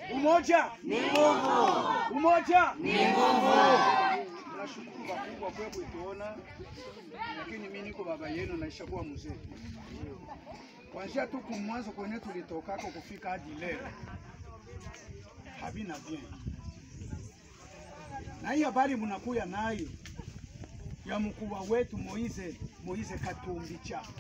Umoja ni nguvu, umoja ni nguvu. Nashukuru wakubwa kwa kuituona, lakini mimi niko baba yenu naisha kuwa mzee. Kuanzia tu kumwanzo kwenye tulitokako kufika hadi leo havina bien, na hii habari mnakuya nayo ya mkubwa wetu Moize Moize Katumbi Chapwe,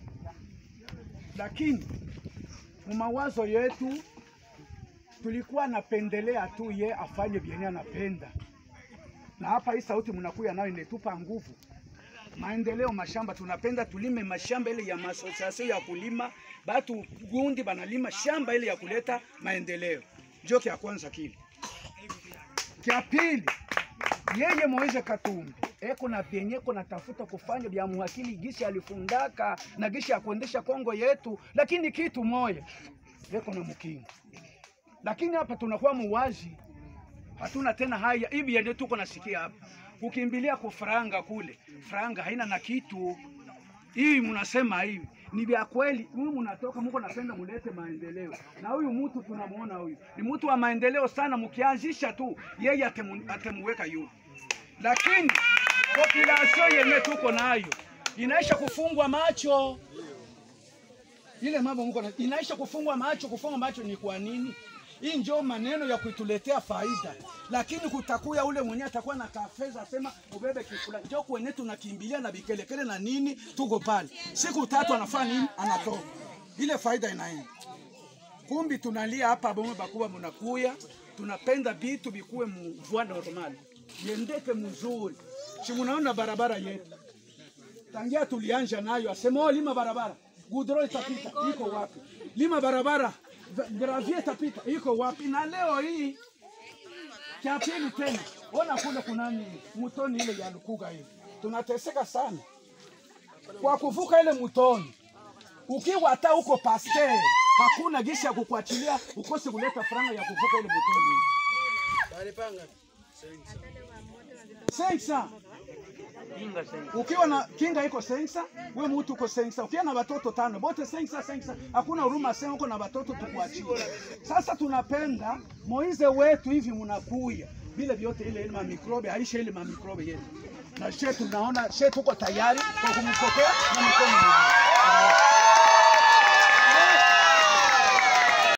lakini mumawazo yetu tulikuwa napendelea tu ye afanye vyenye anapenda, na hapa hii sauti mnakuya nayo inetupa nguvu maendeleo mashamba. Tunapenda tulime mashamba ile ya masosiasio ya kulima, batu gundi banalima shamba ile ya kuleta maendeleo. Njo kya kwanza kile. Kya pili, yeye Moise Katumbi eko na vyenye eko natafuta kufanya vya muhakili gisi alifundaka na gisi ya kuendesha Kongo yetu, lakini kitu moya eko na mkingo lakini hapa tunakuwa muwazi, hatuna tena haya hivi yenye tuko nasikia hapa, kukimbilia kufranga kule, franga haina na kitu. Hii mnasema hivi ni vya kweli, huyu mnatoka muko napenda mulete maendeleo, na huyu mtu tunamuona huyu ni mtu wa maendeleo sana, mkianzisha tu yeye atemu, atemuweka yule, lakini population yenye tuko nayo inaisha kufungwa macho ile mambo mko na inaisha kufungwa macho. Kufungwa macho ni kwa nini? Hii ndio maneno ya kuituletea faida, lakini kutakuya ule mwenye atakuwa na kafeza asema ubebe kifula, ndio kwenye tunakimbilia na bikelekele na nini, tuko pale siku tatu anafanya nini, anatoka ile faida inaenda. Kumbi tunalia hapa bomwe bakuwa munakuya, tunapenda vitu bikuwe mvua normal, yendeke mzuri. Si munaona barabara yetu tangia tulianja nayo, asema oh, lima barabara gudro itapita, iko wapi? Lima barabara gravie itapita, iko wapi? Na leo hii cha pili tena, ona kule kunani mutoni ile ya Lukuga hivi, tunateseka sana kwa kuvuka ile mutoni. Ukiwa hata uko pasteur, hakuna gisi ya kukuachilia ukose kuleta franga ya kuvuka ile mutoni. Sensa ukiwa na kinga iko sensa, we mutu uko sensa, ukiwa na watoto tano bote sensa sensa, hakuna huruma sema uko na watoto tukuachie. Sasa tunapenda Moize wetu hivi mnakuya vile vyote, ile ile mamikrobe haisha ile mamikrobe yetu, na she tunaona she tuko tayari kwa kumpokea na mikono miwili.